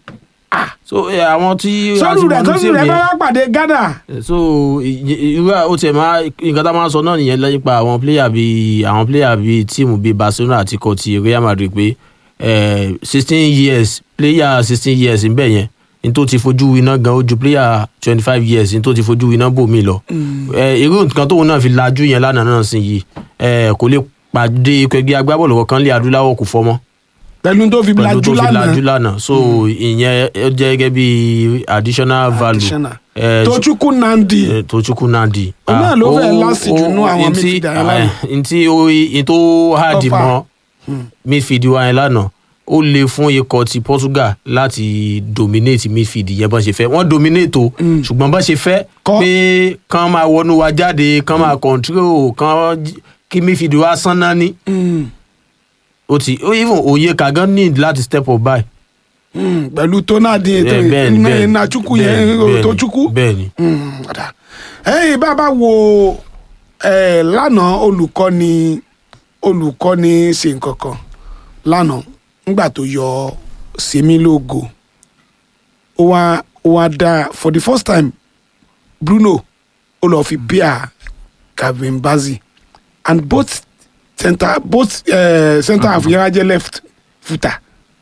so eh, àwọn tí sọ́rù rẹ̀ àti sọ́rù mọ̀lú rẹ̀ tí bá yẹn- wá pàdé ghana so ì- ì- irú à- ó tiẹ̀ máa nǹkan tá a máa sọ náà nìyẹn lẹ́yìn pa àwọn player bíi àwọn player bíi tíìmù bíi barcelona àti ikọ̀ ti real madrid pé sixteen years player sixteen years ń bẹ̀ yẹn ní tó ti fojú winá gan ó ju player twenty five years ní tó ti fojú winá bò mí lọ Eh, irú nǹkan tóun náà fi lajú yẹn lánàá náà sí yìí eh, kò lè pàdé ikọ̀ ẹgbẹ́ agbábọ́ọ̀lù kankan lé adúláwọ̀ kò fọmọ́ pẹ̀lú tó fi pẹ̀lú lajú tó fi lajú lánàá lánàá so ìyẹn ó jẹ́ gẹ́gẹ́ bí additional value Additional. Eh, Tochukwu Nandi eh, Tochukwu Nandi. Òun náà ló fẹ́ ó- last jù nú ó- àwọn ntí- midfielder yẹn lánàá. eh, ntí ó ntí ó hard Tọ́fà. mọ́ midfield wa yẹn lánàá ó le fún ikọ̀ ti Portugal láti dominate midfield yẹn bọ́n ṣe fẹ́ wọ́n dominate o ṣùgbọ́n bọ́n ṣe fẹ́ Kọ́- pé kán máa wọnú wa jáde kán máa control kán j- kí midfield wa sán náà ní Mm, ó ti ó even òye kàgán need láti step up by. mm, pẹ̀lú tó náà dín ètò Eh, bẹ́ẹ̀ni, bẹ́ẹ̀ni, Nachukwu bẹ́ẹ̀ni, yẹn bẹ́ẹ̀ni, Tochukwu. bẹ́ẹ̀ni. Mm, ọ̀dà. ẹ̀yin bàbá wo eh, lánàá olùkọ́ni olùkọ́ni ṣe nǹkan kan lánàá nígbà tó yọ sèmi lógo ó wá ó wá dá for the first time Bruno ó lọ fi bíà Calvin Bassey and both center both uh, center half yẹn wá jẹ́ left footer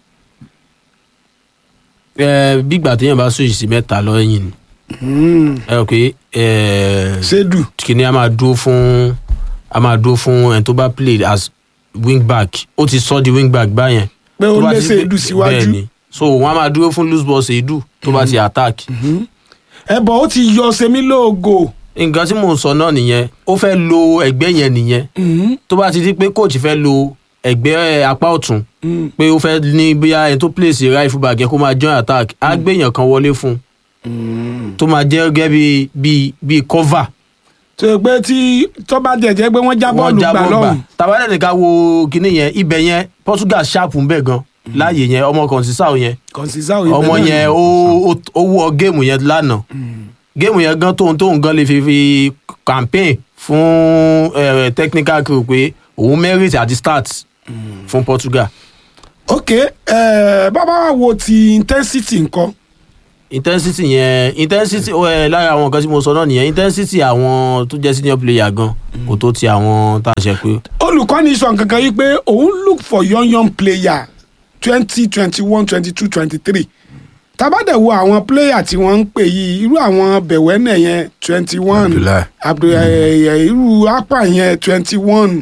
ẹ bígbà téèyàn bá switch sí mẹ́ta lọ́yìn ni mm. ẹ rò pé ẹ Sedu kìnìún a máa dúró fún a máa dúró fún ẹni tó bá play as wing back ó ti sọ di wing back báyẹn. pé ó Tó bá lé ti- Sedu síwájú bẹ́ẹ̀ni so wọn a máa dúró fún loose ball Sedu tó bá ti attack. ẹ bọ̀ ó ti yọ sèmi lógo. nǹkan tí mò ń sọ náà nìyẹn ó fẹ́ lo ẹgbẹ́ yẹn nìyẹn Mm. tó bá ti di pé coach fẹ́ lo ẹgbẹ́ apá ọ̀tún Mm. pé ó fẹ́ ní bóyá ẹni tó place right full back yẹn kó máa join attack á gbéyàn kan wọlé fún un tó máa jẹ́ gẹ́gẹ́ bí bí bí cover tó yẹ pé tí tó bá jẹjẹ pé wọ́n já bọ́ọ̀lù gbà lọ́hùn tàbádẹ́ nìkan wo kinní yẹn ibẹ̀ yẹn Portugal sharp ń bẹ̀ gan láàyè yẹn ọmọ kan sísá yẹn kọ̀ǹsísà òye ọmọ yẹn ó ó- ó wọ géèmù yẹn lánàá géèmù yẹn gan tóun tóun gan lè fi fi campaign fún eh, technical crew pé òun merit àti start fún Portugal ok ẹ bàbá wa wo ti intensity nǹkan intensity yẹn intensity ẹ lára àwọn nǹkan tí mo sọ náà nìyẹn intensity àwọn tó jẹ́ senior player gan kò tó ti àwọn tá a ṣe pé olùkọ́ni sọ nǹkan kan yìí pé òun look for young young player twenty twenty one twenty two twenty three tabadẹ wo àwọn player tí wọ́n ń pè yìí irú àwọn bẹ̀wẹ́nẹ̀ yẹn twenty one Abdullahi. abdullahi irú apá yẹn twenty one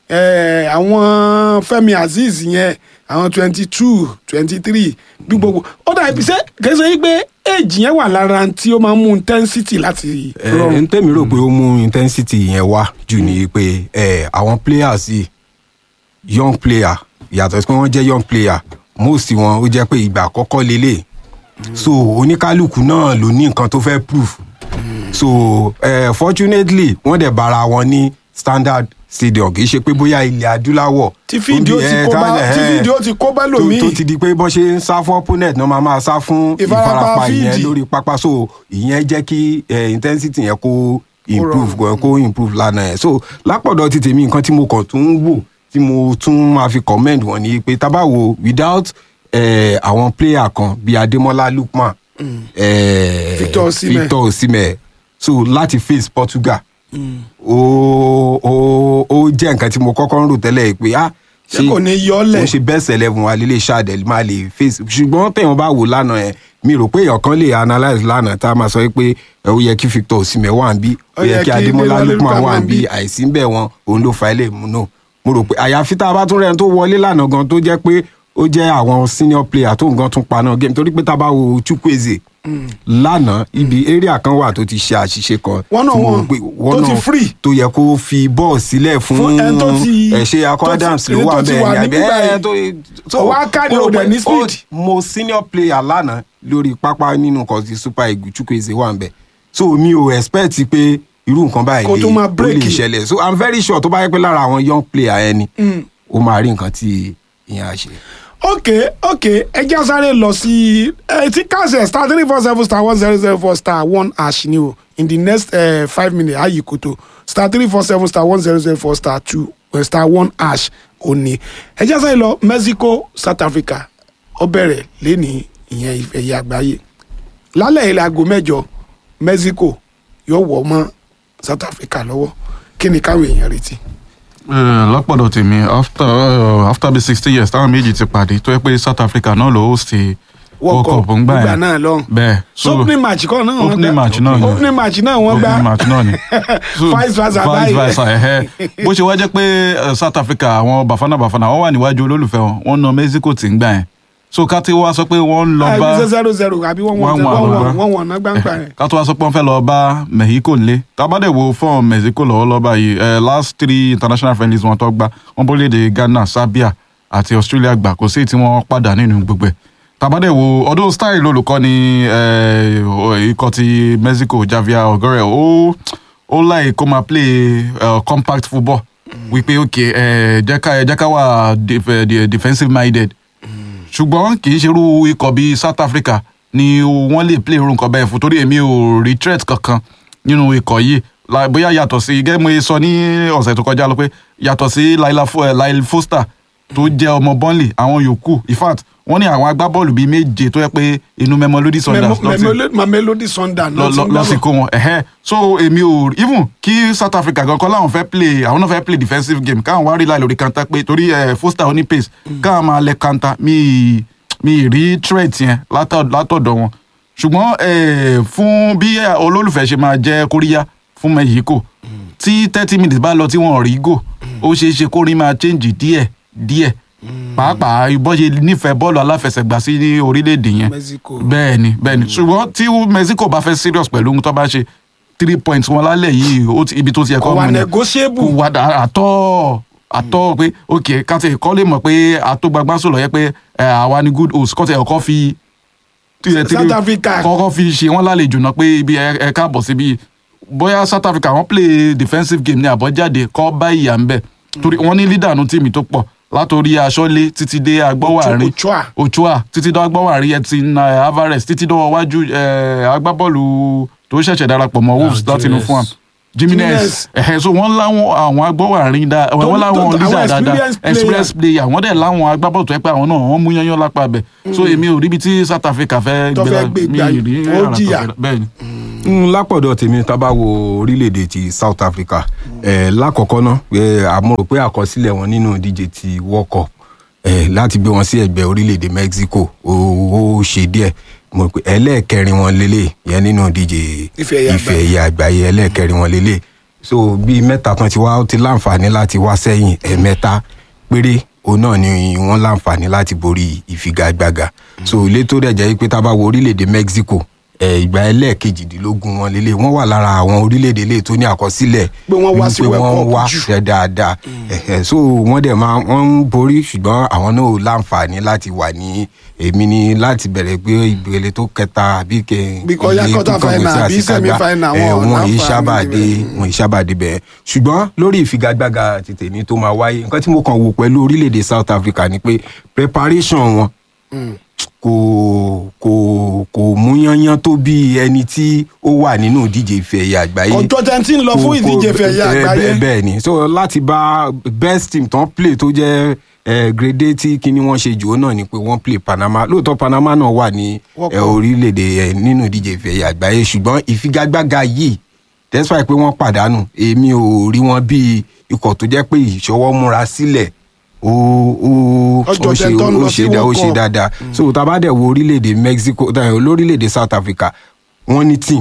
àwọn Fẹ́mi Azeez yẹn àwọn twenty two twenty three bí gbogbo ó dà ibi sẹ́ kẹsàn yìí pé èjì yẹn wà lára tí ó máa ń mú intensity láti ẹ rọrùn. n tẹ́mi rò pé ó mú intensity yẹn wá jù ní pé ẹ àwọn players yìí young player yàtọ̀ sí pé wọ́n jẹ́ young player most wọn ó jẹ́ pé ìgbà àkọ́kọ́ lélẹ̀ so oníkálukú náà ló ní nǹkan tó fẹ́ proof so uh, fortunately wọ́n dẹ̀ bára wọn ní standard stadium kì í ṣe pé bóyá ilẹ̀ adúláwọ̀ tí fídíò ti kó bá tí fídíò ti kó bá tó lòmíì. tó ti di pé bọ́n ṣe ń sá fún opponent náà máa máa sá fún Ìfarapa ìfarapa fíìdì. ìyẹn lórí pápá so ìyẹn jẹ́ kí eh, intensity yẹn kó improve kó kó improve lánàá yẹn so lápọ̀dọ̀ ti tèmi nǹkan tí mo kàn tún ń wò tí mo tún máa fi comment wọn ni pé tá bá wo without eh, àwọn player kan bíi Ademola Lookman eh, Victor Osimhen. Victor Osimhen so láti face Portugal ó ó ó jẹ́ nǹkan tí mo kọ́kọ́ ń rò tẹ́lẹ̀ pé ah Ṣé kò ní yọ́lẹ̀? ó ṣe best eleven wa lílé ṣáàdẹ̀ máa lè face ṣùgbọ́n téèyàn bá wò lánàá yẹn mi rò pé èèyàn kan lè analyse lánàá tá a máa sọ pé ẹ, ó yẹ kí Victor Osimhen wà ń bí ó yẹ kí Ademola Lookman wà ń bí àìsí ń bẹ̀ wọn òun ló fa ilé ìmúnú mo rò pé àyàfi tá a bá tún rẹ̀ tó wọlé lánàá gan tó jẹ́ pé ó jẹ́ àwọn senior player tó nǹkan tún paná game torí pé tá a bá wo Chukwueze lánàá ibi area kan wà tó ti ṣe àṣìṣe kan One on tí mo rò one, pé tó one ti on- free. tó yẹ kó fi bọ́ọ̀ sílẹ̀ fún Fún ẹni tó ti- ẹ̀ ṣe akọ tó ti- Adams ló ẹni wà tó ti bẹ́ẹ̀ wà ni ní àbí bíbá ẹ̀ yìí. tó Ó wá kárí mo rò ọ̀dẹ̀ pé ní ó- speed. mo senior player lánàá lórí pápá nínú nǹkan ti Super Eagles Chukwueze wà ń bẹ̀ so mi ò expect pé irú nǹkan báyìí Kó lè tó máa ó lè break. ṣẹlẹ̀ so i'm very sure tó bá yẹ pé lára àwọn young player yẹn ni ó máa rí nǹkan tí ìyẹn á ṣe. ok ok ẹ já sáré lọ sí ẹ tí káṣẹ star three four seven star one zero zero four star one hash ni o in the next uh, five minutes ayi koto star three four seven star one zero zero four star two uh, star one hash òní ẹ já sáré lọ Mexico South Africa ó bẹ̀rẹ̀ lẹ́ni ìyẹn ìfẹ̀yẹ àgbáyé lálẹ́ ilẹ̀ aago mẹ́jọ Mexico yóò wọ̀ mọ́ South Africa lọ́wọ́ kí ni káwọn èèyàn retí. Eh, lọ́pọ̀dọ̀ tèmi after uh, after bí sixty years táwọn méjì ti pàdé tó yẹ pé South Africa náà ló host World Cup ń gbà nígbà yẹn náà lọ́hùn. bẹ́ẹ̀ so opening match kọ́ náà wọ́n opening gbá match náà ni. opening match náà wọ́n gbá opening match náà ni. So, vice versa vice báyìí. versa ẹ̀hẹ́. bó ṣe wá jẹ́ pé eh, South Africa àwọn Bafana Bafana wọ́n wà níwájú olólùfẹ́ wọn wọ́n na Mexico tí ń gbà yẹn so ká tí wá sọ pé wọ́n ń lọ Ah, bá ibi ṣe zero zero àbí wọ́n wọ́n One one wọ́n ló wọ́n gbá. wọ́n wọ́n náà gbàǹgbà yẹn. ká tó wá sọ pé wọ́n fẹ́ lọ bá Mexico nílé tábàdẹ̀ wo fún Mexico lọ́wọ́lọ́wọ́ báyìí eh, last three international friendlies wọn tó gbá wọn bó léde Ghana Serbia àti Australia gbà kò sí tí wọ́n padà nínú gbogbo ẹ̀ tábàdẹ̀ wo ọdún style olùkọ́ ni eh, ikọ̀ ti Mexico Javier Ogore ó ó láì kó máa play eh, compact football wípé ok eh, jẹ́ ká jẹ́ ká wà def- eh, defensive minded ṣùgbọ́n kì í ṣerú ikọ̀ bíi South Africa ni wọ́n lè play irú nǹkan bẹ́ẹ̀ fún torí èmi ò rí threat kankan nínú ikọ̀ yìí La- bóyá yàtọ̀ sí gẹ́gẹ́ mo sọ ní ọ̀sẹ̀ tó kọjá lọ pé yàtọ̀ sí Laila Fo- eh, Lyle Foster tó jẹ́ ọmọ Burnley àwọn yòókù in fact wọ́n ní àwọn agbábọ́ọ̀lù bíi méje tó yẹ pé inú Mamelodi Sundowns ló ti- Memo- Mamelodi Sundowns lọ ló ti lọ ń lọ gbá sí bọ̀. kó wọn ẹhẹ so èmi ò even kí South Africa gan kọ́ láwọn fẹ́ play àwọn náà fẹ́ play defensive game káwọn wá rí láì lórí kanta pé torí ẹ Foster oní pace káwọn máa lẹ kanta mi mi rí threat yẹn látọ̀- látọ̀dọ̀ wọn ṣùgbọ́n ẹ fún bí ẹ, olólùfẹ́ ṣe máa jẹ́ kóríyá fún Mexico tí thirty minutes bá lọ tí wọn ò rí gò ó ṣeé ṣe kó rí máa change díẹ̀ díẹ̀ pàápàá bọ́n ṣe nífẹ̀ẹ́ bọ́ọ̀lù aláfẹsẹ̀gbá sí ní orílẹ̀-èdè yẹn Mexico. bẹ́ẹ̀ ni bẹ́ẹ̀ ni ṣùgbọ́n tí Mexico bá fẹ́ serious pẹ̀lú ohun tó bá ṣe three points wọn lálẹ́ yìí ó ti- ibi tó ti yẹ kò kọ́ wà mú ni negotiable. kò wà dà- àtọ́ àtọ́ pé ok káti kọ́ lè mọ̀ pé àtọ́gbagbá sọ̀rọ̀ yẹ pé ẹ, àwa ni good host kọ́tẹ̀ ọkọ́ fi tí- tí- South Africa. kọ́kọ́ fi ṣe wọ́n lálejò náà pé ibi ẹ ẹ káàbọ̀ síbi bóyá South Africa wọ́n play defensive game ní àbọ̀jáde kọ́ bá ìyà ń bẹ̀ torí wọ́n ní leader nu tíìmì tó pọ̀ látòrí aṣọ́lé títí dé agbọ́wàárín Ochoa. Ochoa títí dọ́ agbọ́wàárín Edson eh, Alvarez títí dọ́ wájú eh, agbábọ́ọ̀lù tó ṣẹ̀ṣẹ̀ darapọ̀ mọ́ Wolves Ah, láti inú fún wa Jimenez. Jimenez ẹ̀hẹ́ so wọ́n láwọn àwọn agbọ́wàárín dá wọ́n tó- láwọn àwọn leader dáadáa experienced player. express player wọ́n dẹ̀ láwọn agbábọ́ọ̀lù tó yẹ pé àwọn náà wọ́n mú yányán lápá bẹ̀ so èmi ò ríbi tí South Africa fẹ́ Tó fẹ́ gbé mi gbà ì rí yìí, ó ara tó jìyà. fẹ́- bẹ́ẹ̀ ni. Mm, lápọ̀dọ̀ tèmi tá a bá wo orílẹ̀-èdè ti South Africa eh, lákọ̀ọ́kọ́ náà eh, àmọ́ rò pé àkọsílẹ̀ wọn nínú ìdíje ti World Cup eh, láti gbé wọn sí ẹgbẹ́ orílẹ̀-èdè Mexico ó ó ṣe díẹ̀ mo rò pé ẹlẹ́ẹ̀kẹrin wọn lélẹ̀ yẹn nínú ìdíje Ife ẹ̀yẹ ife ẹ̀yẹ àgbáyé ẹlẹ́ẹ̀kẹrin wọn lélẹ̀ so bíi mẹ́ta tán ti wá ó ti láǹfààní láti wá sẹ́yìn ẹ̀mẹ́ta péré òun náà ni wọ́n láǹfààní láti borí ìfigagbága so ilé tó dẹ̀ jẹ́ pé tá a bá wo orílẹ̀-èdè Mexico ẹ̀ ìgbà ẹlẹ́ẹ̀kejìdínlógún wọn lélẹ̀ wọ́n wà lára àwọn orílẹ̀-èdè lè tó ní àkọsílẹ̀ Pé wọ́n wá sí wípé World wọ́n Cup wá jù. ṣe dáadáa ẹ̀hẹ̀, so wọ́n dẹ̀ máa wọ́n ń borí ṣùgbọ́n àwọn náà ò láǹfààní láti wà ní èmi ní láti bẹ̀rẹ̀ pé ìbéèrè tó kẹta àbí kẹ Bí kò yá ilé quarter tó kọ̀wé final sí àbí àṣekágbá, semi-final, ẹ̀, wọn ò wọn yìí láǹfààní sábà dé níbẹ̀. wọn ìsábàdé bẹ́ẹ̀ ṣùgbọ́n lórí ìfigagbága tètè ní tó máa wáyé nǹkan tí mo kàn wò pẹ̀lú orílẹ̀-èdè South Africa ni pé preparation wọn kò kò kò mú yányán tó bí ẹni tí ó wà nínú ìdíje ife ẹ̀yẹ àgbáyé ọjọ́ tẹ́ ń tí ń lọ fún kò- ìdíje kò- fẹ̀yẹ bẹ́ẹ̀- àgbáyé bẹ́ẹ̀- bẹ́ẹ̀ ni so láti bá best team tán play tó jẹ́ eh, grade A tí kíní wọ́n ṣe jù ó náà ni pé wọ́n play Panama lóòótọ́ Panama náà wà ní World eh, Cup. orílẹ̀-èdè eh, nínú ìdíje ife ẹ̀yẹ àgbáyé ṣùgbọ́n ìfigagbága yìí despite pé wọ́n pàdánù èmi ò rí wọn bí ikọ̀ tó jẹ́ pé ìṣọwọ́ múra sílẹ̀ ó ó Ọjọ́ ó ṣe tẹ́ tó ń ó lọ ṣe sí dá- ó World ṣe Cup. dáadáa so tá a bá dẹ̀ wo orílẹ̀-èdè Mexico eh, lórílẹ̀-èdè South Africa wọ́n ní team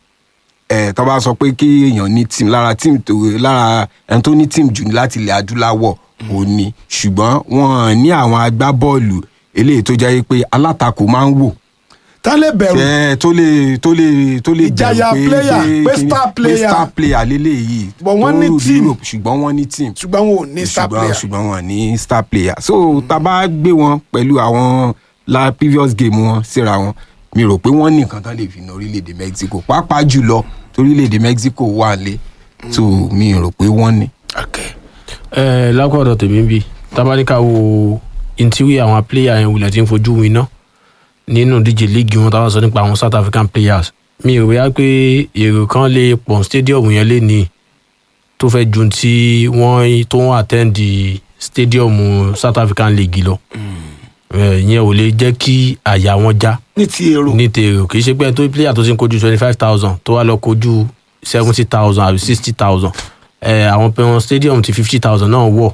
ẹ tó bá sọ pé kí èèyàn ní team lára team tó lára ẹni tó ní team jù ní láti ilẹ̀ adúláwọ̀ ò ní ṣùgbọ́n wọn ní àwọn agbábọ́ọ̀lù eléyìí tó jẹ́ pé alátakò máa ń wò tán lè bẹ̀rù ẹ tó lè tó lè tó lè Ìjayà bẹ̀rù player, pé kíni- star player. pé star player lélẹ́yìí But wọ́n tó ní rù team. Europe, ṣùgbọ́n wọ́n ní team ṣùgbọ́n wọn ò ní star ṣùgbọ́n player ṣùgbọ́n wọn ní star player so tá a bá gbé wọn pẹ̀lú àwọn la previous game wọn síra wọn mi rò pé wọ́n ní nǹkan tán lè fi na orílẹ̀-èdè Mexico pàápàá jùlọ torílẹ̀-èdè Mexico wà lé so mi rò pé wọ́n ní. Okay. ẹ lákọ̀ọ́dọ̀ tèmi bí tábàdíkà wo ntí àwọn player yẹn wulẹ̀ tí ń fojú mi ná nínú díje líìgì wọn táwọn sọ nípa àwọn South African players mi ò wíyá pé èrò kan lè pọ̀ stadium yẹn lé ní tó fẹ́ ju tí wọ́n tó ń attend stadium South African league lọ ẹ, ìyẹn ò lè jẹ́ kí àyà wọn já ní ti èrò ní tèrò kì í ṣe pé ẹni tó player tó ti ń kojú twenty five thousand tó wá lọ kojú seventy thousand àbí sixty thousand ẹ àwọn pẹ̀wọ̀n stadium ti fifty thousand náà wọ̀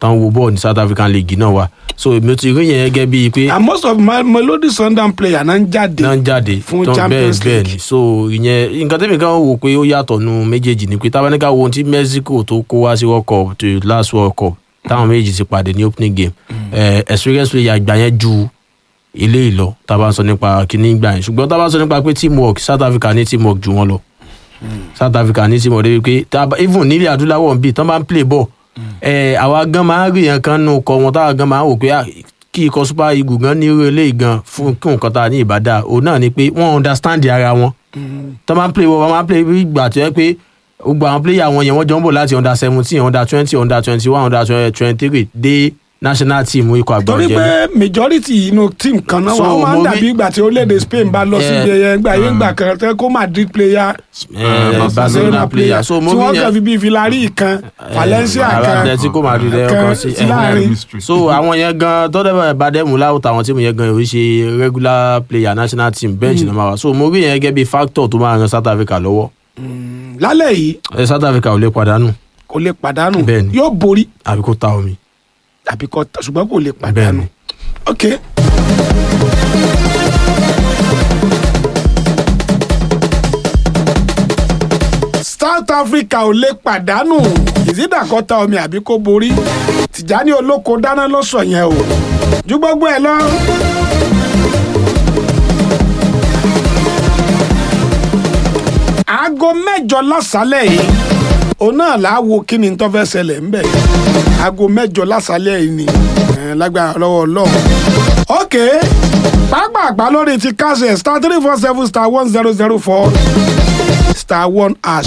táwọn wo bọ́ọ̀ ní south african league náà wà so èmi ò ti rí yẹn gẹ́gẹ́ bíi pé and most of my melody sundown player náà ń jáde náà ń jáde fún tán Champions bẹ́ẹ̀ bẹ́ẹ̀ League. ni so ìyẹn nǹkan tẹ́mi kan wò pé ó yàtọ̀ nu méjèèjì ni pé tábánikà wo ohun tí mexico tó kó wá sí world cup to last world cup táwọn méjèèjì ti pàdé ní opening game eh, experience player gbà yẹn ju ilé ìlọ tábà ń sọ nípa kíní gbà yẹn ṣùgbọ́n tábà ń sọ nípa pé teamwork south africa ní teamwork ju wọn lọ south africa ní teamwork débi pé tábà even nílẹ̀ adúláwọ̀ ń bì tán bá ń play ball eh, àwa gan máa ń rí yẹn kan nù kọ wọn táwa gan máa ń wò pé ah, kí ikọ̀ super eagle gan ní irú eléyìí gan fún kí nǹkan tá a ní ìbàdà òun náà ni pé wọ́n understand ara wọn tó máa ń play wọ́n máa ń play bí ìgbà tó yẹ pé gbogbo àwọn player wọn yẹn wọ́n jọ ń bọ̀ láti under seventeen under twenty under twenty one under twenty three dé national team ikọ̀ àgbà torí ọ̀jẹ̀ pé majority inú team kan náà So, wà ó máa ń mo dàbí rí- ìgbà tí orílẹ̀-èdè Spain bá lọ sí Eh, ibi ẹyẹ ńgbà yẹn ńgbà kan tẹ́ kó Madrid player Eh, barcelona player so mo tí rí wọ́n kàn yẹn fi bíi Villarreal kan Valencia kan atletico madrid ẹ̀ kan ọkàn sí sí láàrin. mystery. so àwọn yẹn gan tọ́dẹ̀ bá dẹ́mu láwùtà àwọn tíìmù yẹn gan yóò ṣe regular player national team bench náà máa wà so mo rí yẹn gẹ́gẹ́ bí factor tó máa ran south africa lọ́wọ́ lálẹ́ yìí Eh, south africa ò lè pàdánù kò lè pàdánù Bẹ́ẹ̀ni. yóò borí àbí kó ta omi. tàbí kò ṣùgbọ́n kò lè pàdánù Bẹ́ẹ̀ni. ok. South Africa ò lè pàdánù ìsídàkọ́ta omi àbí kó borí Tìjání Olóko dáná ló sọ yẹn o ju gbogbo ẹ lọ. aago mẹ́jọ lásàálẹ̀ yìí òun náà là á wo kí ni tó fẹ́ ṣẹlẹ̀ ńbẹ̀ aago mẹ́jọ lásàálẹ̀ yìí ni eh, lágbára lọ́wọ́ ọlọ́run. ok pápápá lórí ti kásẹ̀ star three four seven star one zero zero four star one hash.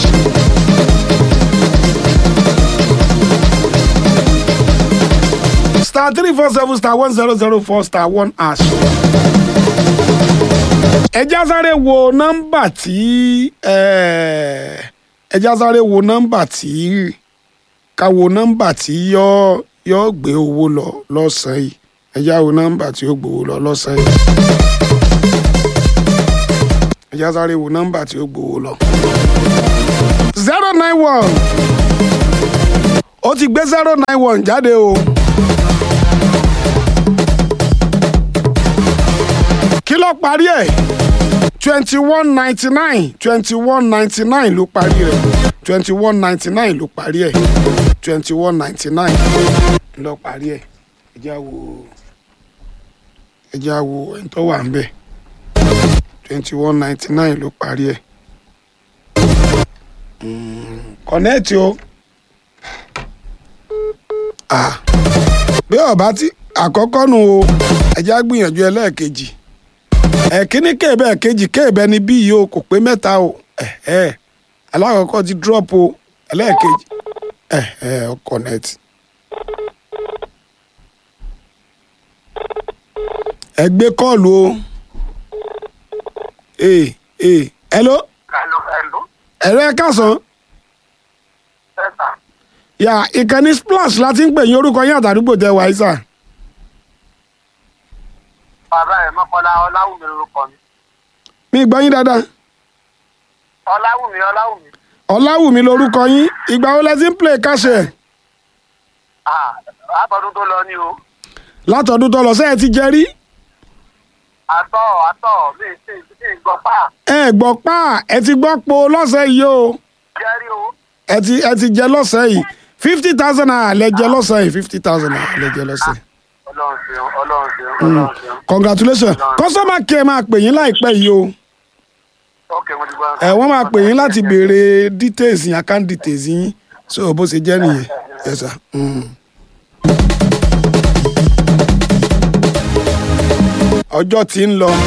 star three four seven star one zero zero four star one hash. ẹjá sáré wo nọ́mbà tí eh, ẹjá sáré wo nọ́mbà tí ká wo nọ́mbà tí yọ yọ gbé owó lọ lọ́sàn-án yìí ẹjá wo nọ́mbà tí ó gbowó lọ lọ́sàn-án yìí ẹjá sáré wo nọ́mbà tí ó gbowó lọ. zero nine one ó ti gbé zero nine one jáde o. kí ló parí ẹ̀ twenty one ninety nine twenty one ninety nine ló parí rẹ̀ twenty one ninety nine ló parí ẹ̀ twenty one ninety nine ló parí ẹ̀ ẹ já wo ẹ já wo ẹni tó wà ń bẹ̀ twenty one ninety nine ló parí ẹ̀ kọ̀nẹ́ẹ̀tì o ah bí ọba tí àkọ́kọ́ nu o ẹ já gbìyànjú ẹlẹ́ẹ̀kejì ẹ̀kíní kéèbẹ̀ kejì kéèbẹ̀ ni bí yìí o kò pé mẹ́ta o ẹ̀ẹ́ alákọ̀ọ́kọ́ ti drop o ẹlẹ́ẹ̀kejì ẹ̀ẹ́ connect. ẹ gbé kọ́ọ̀lù o ee ee hello Hello, hello. ẹ̀rọ ẹ̀ kásán Yes, sir. yà ìkànnì splash láti ń pè yín orúkọ yín àtàdúgbò tẹ wáyé sà Bàbá ẹ̀ Mọ́kọ́lá Ọláwùmí lorúkọ mi. mi gbọ́ yín dáadáa Ọláwùmí Ọláwùmí. ọ̀làwùmí lorúkọ yín ìgbà wo lẹ ti ń play káṣẹ̀ Ah, Látọdún tó lọ ní o. látọ̀dún tó lọ sẹ́ẹ̀ ti jẹ rí Àtọ̀ àtọ̀ mi ti ti gbọ́ pa. ẹ gbọ́ pa ẹ ti gbọ́ po lọ́sẹ̀ yìí o Jẹ́rí o. ẹ ti ẹ ti jẹ lọ́sẹ̀ yìí fifty thousand naira lẹ jẹ lọ́sẹ̀ yìí fifty thousand naira lẹ jẹ lọ́sẹ̀ yìí. Ọlọ́run ṣeun, Ọlọ́run ṣeun, Ọlọ́run ṣeun. congratulations customer care máa pè yín láìpẹ́ yìí o Ok, mo ti gbọ́. ẹ wọ́n máa pè yín láti béèrè details yín account details yín so bó ṣe jẹ́ nìyẹn yes sir. Mm. ọjọ́ tí ń lọ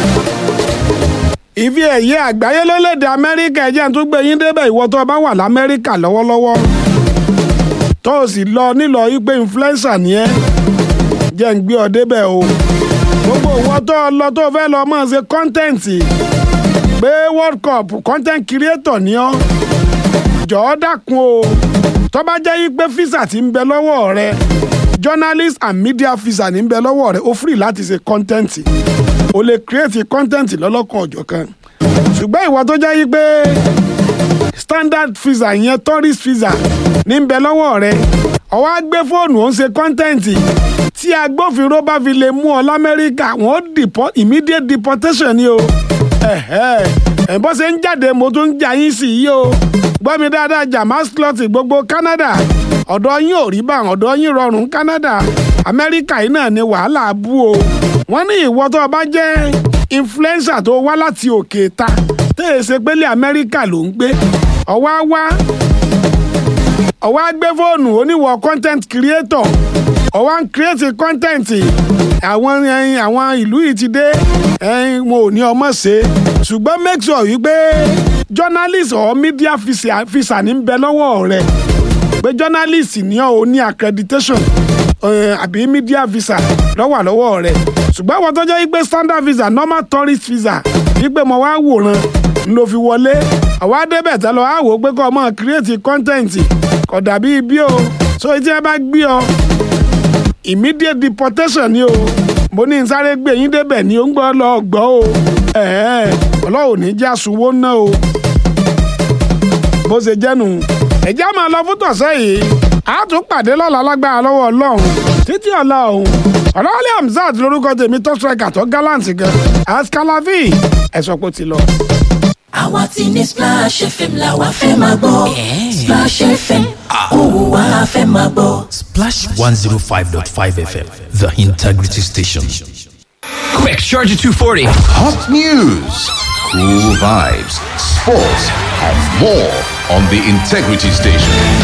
ìfi ẹ̀yẹ àgbáyé lórílẹ̀‐èdè amẹ́ríkà ẹ̀jẹ̀ tó gbé yín débẹ̀ ìwọ tó o bá wà lamẹ́ríkà lọ́wọ́lọ́wọ́ tó o sì lọ nílò wípé influencer ni ẹ́ jẹ́ ń gbé ọ débẹ̀ o gbogbo ìwọ tó o lọ tó o fẹ́ lọ mọ̀ ṣe kọ́ńtẹ́ǹtì pé world cup content creator ni ọ́ jọ̀ọ́ dákun o tó bá jẹ́ yí pé visa ti ń bẹ lọ́wọ́ rẹ journalist and media visa ní ń bẹ lọ́wọ́ rẹ ó free láti ṣe content o lè create content lọ́lọ́kan ọ̀jọ̀kan ṣùgbọ́n ìwọ tó jẹ́ yí pé standard visa yẹn tourist visa ní ń bẹ lọ́wọ́ rẹ ọwọ́ á gbé fóònù ó ń ṣe kọ́ńtẹ́ǹtì tí agbófinró bá fi lè mú ọ lamẹ́ríkà wọ́n deport immediate deportation ni o ẹ̀hẹ́ ẹ̀ bó ṣe ń jáde mo tún ń jà yín sí yìí o gbọ́ mi dáadáa jamas clot gbogbo Canada ọ̀dọ̀ yín ò rí bá ọ̀dọ̀ yín rọrùn Canada Amẹ́ríkà yìí náà ni wàhálà bú o wọ́n ní ìwọ tó o bá jẹ́ influencer tó wá láti òkè ta tẹ́ ẹ ṣe pélé Amẹ́ríkà ló ń gbé ọwọ́ á wá ọwọ́ á gbé fóònù oníwọ̀ content creator ọwọ́ ń create content àwọn ẹyin àwọn ìlú yìí ti dé ẹyin wọn ò ní ọmọ ṣe ṣùgbọ́n make sure wípé journalist or media visa visa ní bẹ lọ́wọ́ rẹ̀ pé journalist ní ọ ò ní accreditation eh, àbí media visa lọ́wọ́ lọ́wọ́ rẹ̀ ṣùgbọ́n àwọn tó jẹ́ wípé standard visa normal tourist visa wípé mo wá wòran n ló fi wọlé àwa débẹ̀ tẹ́ lọ àwò pé kọ́ ọ mọ̀ create content kò dàbí ibi o so etí ẹ bá gbé ọ immediate deportation ni o mo ní n sáré gbé yín débẹ̀ ni ó ń gbọ́ lọ gbọ́ o ẹ̀ẹ́ ọlọ́run ní já sunwó ná o bó ṣe jẹ́nu ẹ̀já máa lọ fún tọ̀sẹ̀ yìí a tún pàdé lọ́la lágbára lọ́wọ́ ọlọ́run títí ọ̀la ọ̀hún ọ̀làwálé hamzat lórúkọ tèmi tó striker tó gallant gan askalavi ẹ̀sọ́ pé ó ti lọ. àwa ti ní Splash FM la wa fẹ́ máa gbọ́ Splash FM òun wa fẹ́ máa gbọ́. Splash 105.5 FM, the integrity station. Quick, charge at 240. Hot news, cool vibes, sports, and more on the Integrity Station.